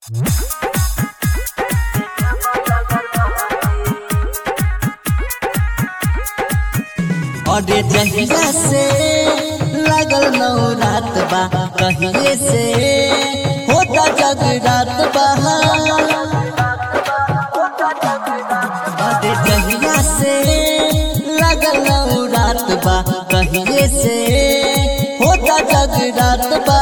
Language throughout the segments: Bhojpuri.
अरे जहिया से लगल नौ रात बा कहिए से होता जगरात बा अरे जहिया से लगल नौ रात बा कहिए से होता जगरात बा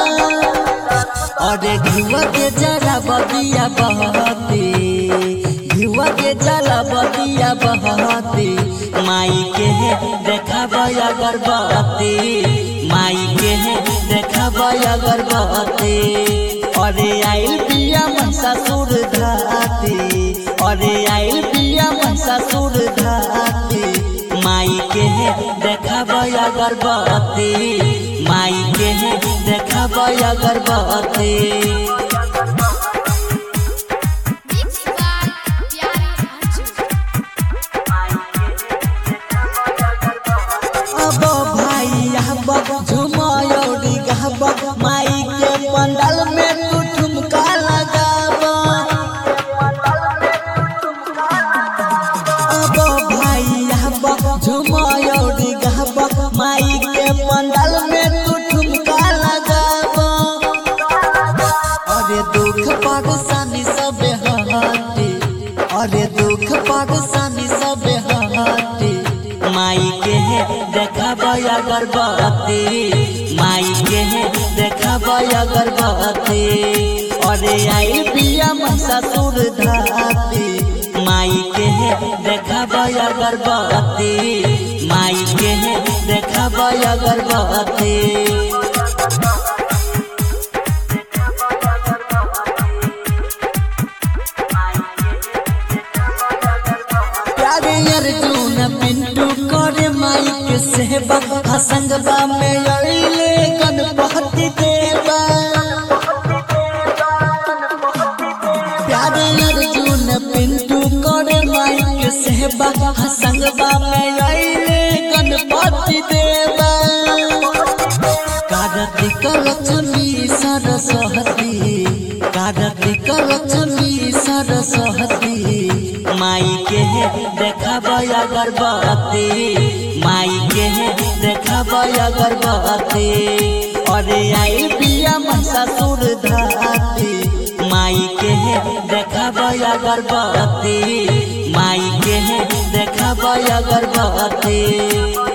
अरे घुआ के जरा बदिया बहती घुआ के जला बदिया बहती माई के है देखब अगरबत्ती माई के है देखब अगरबत्ती अरे आइल पिया मनसा सुर धाती अरे आइल पिया मनसा सुर धाती माई के है देखब अगरबत्ती माई के है देखब अगरबत्ती Mixed by Pyare Anju. अब भाई अब झुमायोरी गहब माई के पंडल में तू ठुमका लगाब अब भाई अब झुमायोरी गहब माई के पंडल में तू ठुमका लगाब अरे दुख परेशानी सब हटे अरे दुख परेशानी सब हटे माई के है देखब अगरबत्ती माई के है देखब अगरबत्ती अरे आई पिया मनसा सुर धाती माई के है देखब अगरबत्ती माई के है देखब अगरबत्ती प्यारे अर्जुन पिंटू करे माई के सेवा हसंगबा में अइले गणपति देवा प्यारे अर्जुन पिंटू करे माई के सेवा हसंगबा में अइले गणपति देवा कार्तिक लक्ष्मी सरस्वती कार्तिक लक्ष्मी सरस्वती माई के है देखब अगरबत्ती माई के है देखब अगरबत्ती अरे आई पिया मनसा सुर धाती माई के है देखब अगरबत्ती माई के है देखब अगरबत्ती